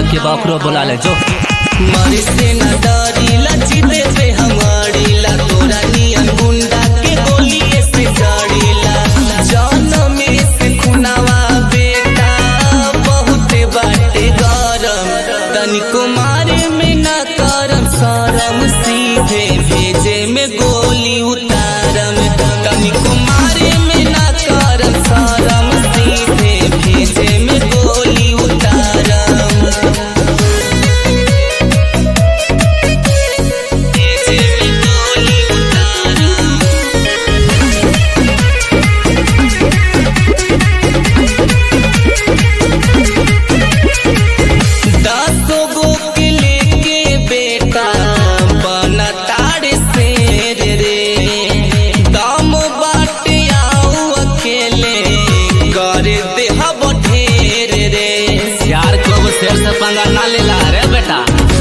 के बकरो बुला ले जो मरे से न डरीला जीते पे हमारीला तोरा नियन गुंडा के गोलिए से जड़ीला जन्म से खुनावा बेटा बहुते बाटे गरम तनिको मारे में न करम शरम सीधे भेजे में गोली उतारम तनिको मारे में न करम शरम सीधे भेजे में गोली उतारम भेजे में गोली उतारम दसो गो के लेके बेटा बना तारे शेर रे दम बाटे आओ अकेले कर दे हब ढेर रे यार को शेर से पंगा ना लेला रे बेटा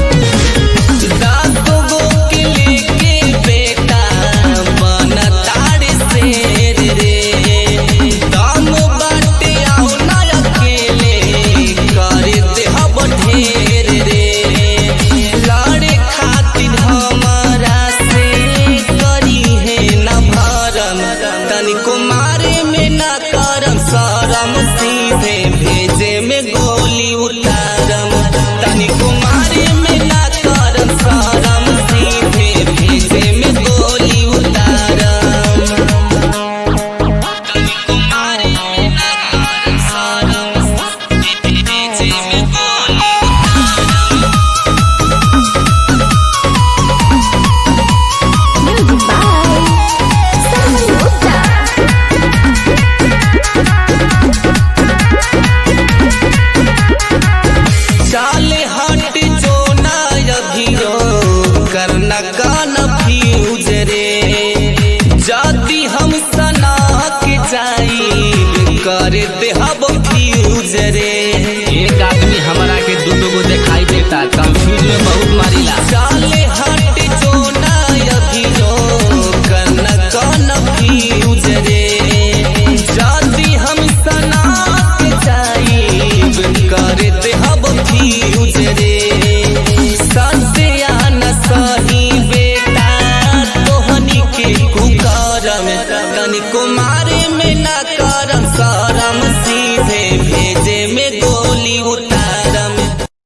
दसो गो के लेके बेटा बना तारे शेर रे दम बाटे आओ ना अकेले कर दे हब ढेर रे लड़े खातिर हमारा से करी है न भरम तनिको मारे में न करम शरम सीधे भेजे में गोली उतारम तनिको मारे में न करम शरम सीधे भेजे में गोली उतारम तनिको मारे में न करम शरम भेजे में गोली Music by Salman Gupta. चाले हट जो ना अभियो करना कान फ्यूज रे जदी हम सना के जाई कर दे हब फ्यूज रे एक आदमी हमरा के दू दू गो दिखाई देता कंफ्यूज में बहुत मारिला चाले हट जो ना अभियो करना कान फ्यूज रे जदी हम सना के जाई कर दे हब फ्यूज रे सत्या न सही बेटा तोहनी के कुकरम तनिको मारे में न करम